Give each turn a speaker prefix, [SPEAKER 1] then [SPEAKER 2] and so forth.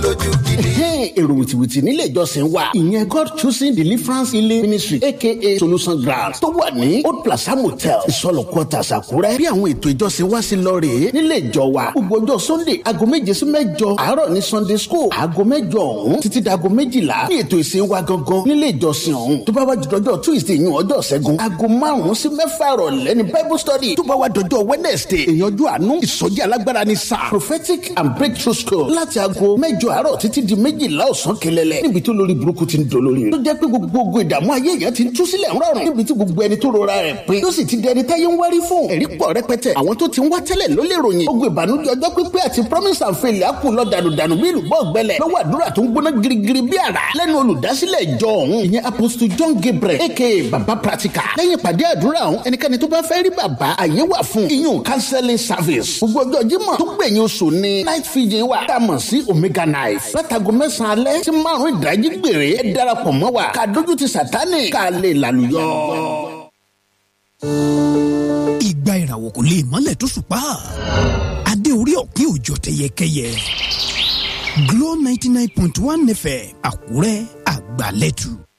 [SPEAKER 1] lójú gidi.
[SPEAKER 2] èrò wìtìwìtì nílé ìjọsìn wa ìyẹn god choosing deliverance healing ministry aka solution ground tó wà ní old plaza motel ìsọlọ quarters àkúrẹ́ bí àwọn ètò ìjọsìn wa sí lọ rèé nílé ìjọ wa gbogbo ọjọ́ sunday aago méje sí mẹ́jọ àárọ̀ ní sunday school aago mẹ́jọ ọ̀hún títí dago méjìlá ní ètò ìsìn wa gangan nílé ìjọsìn ọ̀hún tó bá wá jọjọ tuesday yún ọjọ́ ṣẹ́gun aago márùn-ún sí mẹ́fà ìrọ̀lẹ́ ní bible study tó bá wá dọjọ́ wednesday ìyànjú àánú ìsọjí alágbára ní sáà prophetic and breakthrough school láti aago mẹ́jọ àárọ̀ títí di méjìlá ọ̀sán kẹlẹ́lẹ́ níbi tó lórí burúkú ti ń dolórí tó jẹ́ pé gbogbo ìdààmú ayé yẹn ti ń tú sílẹ̀ ńrọ̀rùn níbi tí gbogbo ẹni tó rora rẹ̀ pé tó sì ti di ẹni táyé ń wárí fún ẹ̀rí pọ̀ rẹpẹtẹ àwọn tó ti ń wá tẹ́lẹ̀ ló lè ròyìn ogun ìbànújẹ́ ọjọ́ pípẹ́ àti promise and fail á kù lọ dànùdànù bí ìlú bọ́ọ̀ gbẹlẹ̀ lọ́wọ́ àdúrà tó ń gbóná girigiri bí àrá lẹ́nu olùdásílẹ̀ ìjọ ọ̀hún ìyẹn apostle john gabriel aka baba practical lẹ́yìn ìpàdé àdúrà ọ̀hún ẹnikẹ́ni tó bá fẹ́ rí bàbá àyè wà fún iyún counseling service gbogbo ọjọ́ jímọ̀ tó gbẹ̀yìn oṣù ní night fiji wa tá a mọ̀ sí omega knife látago mẹ́sàn-án alẹ́ tí márùn-ún ìdájí gbèrè ẹ darapọ̀ mọ́ wa ká dójú ti sàtánì ká lè lálùyọ.
[SPEAKER 3] ìgbà ìràwọ̀ kò lè mọ́lẹ̀ tó ṣùpá adé orí ọ̀pin òjò tẹyẹkẹyẹ Glo ninety nine point one nfẹ̀ Àkúrẹ́ àgbàlẹ́tù.